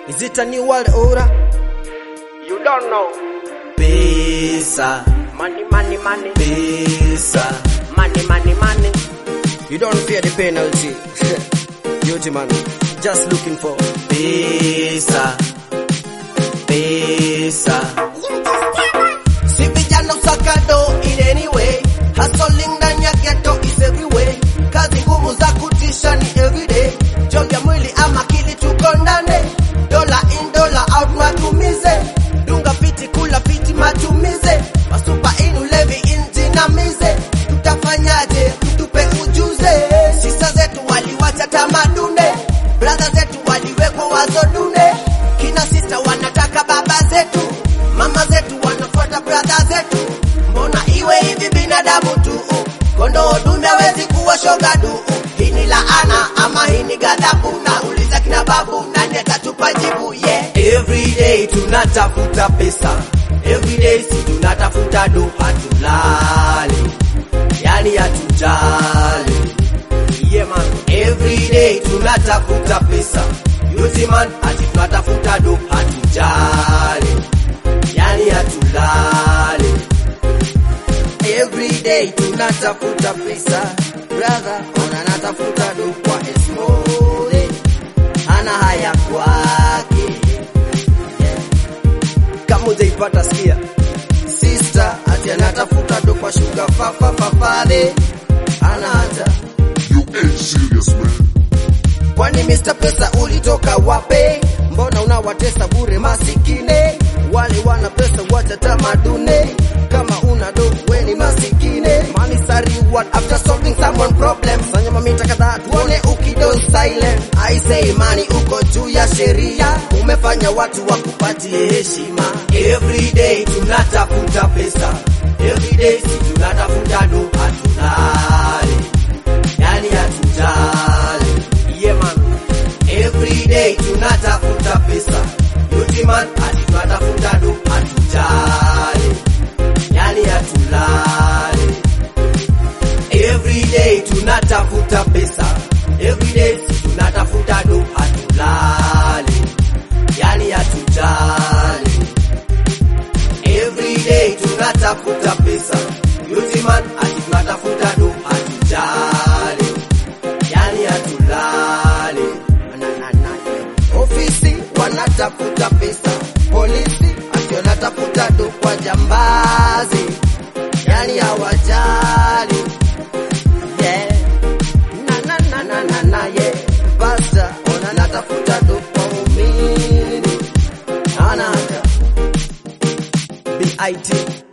Is it a new world order? You don't know. Pesa, Money, money, money. pesa. Money, money, money. You don't fear the penalty. Beauty man, just looking for pesa, pesa. Si vijana usakado in any way, hustling ndani ya ghetto is everywhere. Kazi ngumu za kutisha ni everyday. Job ya mwili ama akili tuko ndani. Dola in dola out matumize. Dunga fiti kula fiti matumize. Masupa in ulevi in jinamize. Tutafanyaje? Mtupe ujuze. Sisa zetu waliwacha tamadune. Brother zetu waliwekwa wazo dune. Kina sister wanataka baba zetu. Mama zetu wanafuata brother zetu. Mbona iwe hivi binadamu tu? Kondoo dume hawezi kuwa shoga du. Hii ni laana ama hii ni ghadhabu? Nauliza kina babu, nani atatupa jibu? Yeah. Every day tunatafuta pesa, every day si tunatafuta do, hatulali, yani hatujali. Yeah man, every day tunatafuta pesa, yuzi man, ati tunatafuta do, hatujali, yani hatulali. Every day tunatafuta pesa, brother, ona natafuta do kwa esmode, hana haya kwake yeah. Kama hujaipata sikia, sister ati anatafuta do kwa shuga fafa fafade, hana hata You ain't serious, man. Kwani Mr. Pesa ulitoka wape? Mbona unawatesa bure masikine? Wale wana pesa wacha tamadune. Kama una do we ni masikine. Money is a reward after solving someone problem. Fanya mamita kadhaa tuone ukido silent. I say money uko juu ya sheria. Umefanya watu wakupatie heshima. Every day tunatafuta pesa. Every day si tunatafuta do hatulali. Yani hatujali. Yeah man. Every day tunatafuta pesa. Yuti man, ati tunatafuta do hatujali. Yani hatulali. Every day tunatafuta pesa. Every day si tunatafuta do hatulali. Yani hatujali. Every day tunatafuta pesa. Yuti man, ati tunatafuta do hatujali. Yani hatulali. Na, na, na, yeah. Ofisi wanatafuta pesa, polisi ati wanatafuta do kwa jambazi, yani hawajali yeah. na, na, na, na, na, na, yeah. Pasta ona natafuta do kwa umini, hana hata BIT